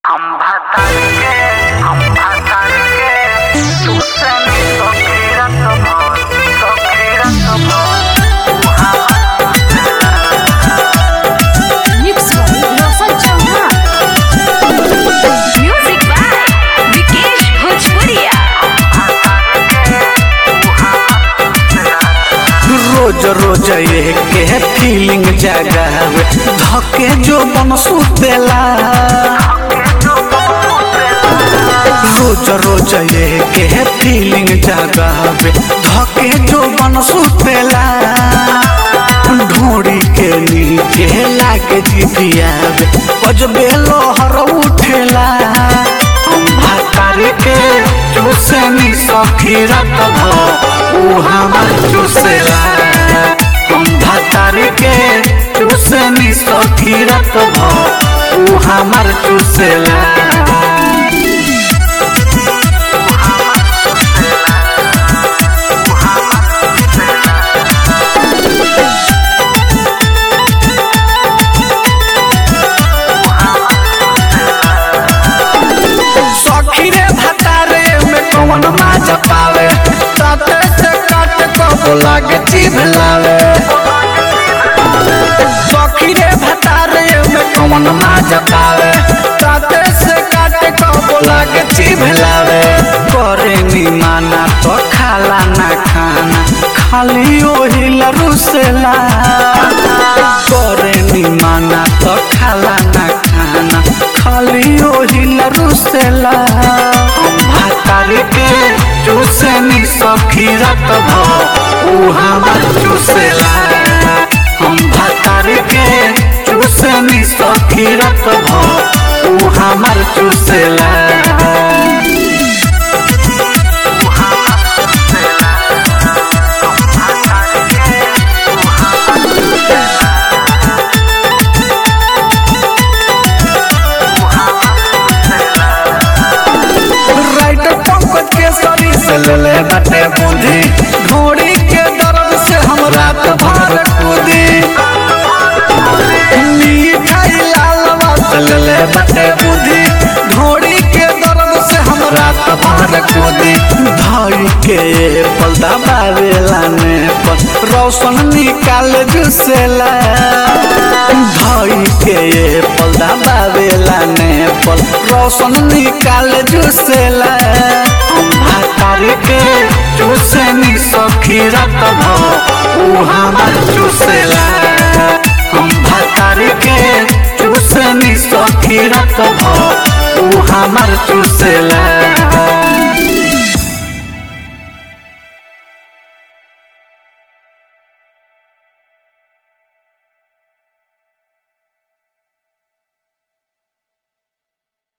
खंभा तारके खंभा तारके तुसनी सखीरत भोर सखीरत भोर Mix by Rosal Chauhan. Music by Vikesh Bhojpuria. रोज रोज ये के फीलिंग जगावे धके जो बन सुतेला रोज रोज ये के फीलिंग जगावे धके जो बन सुतेला ढोड़ी के नीचे लागे जितियावे बजबे लोहर उठेला भातार के चूसनी सखीरत भ ऊ हमर चूसेला हम भातार के चूसनी सखीरत भ ऊ हमर चूसेला सखी रे भतारे में कौन माज पावे ताते से काट को लागे जीभ लावे सखी रे भतारे में कौन माज पावे ताते से काट को लागे जीभ लावे करे नी माना तो खाला ना खाना खाली ओही लरुसेला करे नी माना तो खाला ना खाना खाली ओही लरुसेला भातार के चूसनी सखीरत भ ऊ हमर चूसेला हम भातार के चूसनी सखीरत भ ऊ हमर चूसेला राइट पंकज के शरीर से ले ले बटे बूंदी घोड़ी के दर्द से हम रात भर कूदी मिठाई लालवा से ले ले बटे बूंदी घोड़ी के दर्द से हम रात भर कूदी धाई के पलदा बावेला ने पर रोशन निकाल जुसेला धाई के पलदा बावेला ने पर रोशन निकाल जुसेला भातार के चूसनी सखीरत भ ऊ हमर चूसेला हम भातार के चूसनी सखीरत भ ऊ हमर चूसेला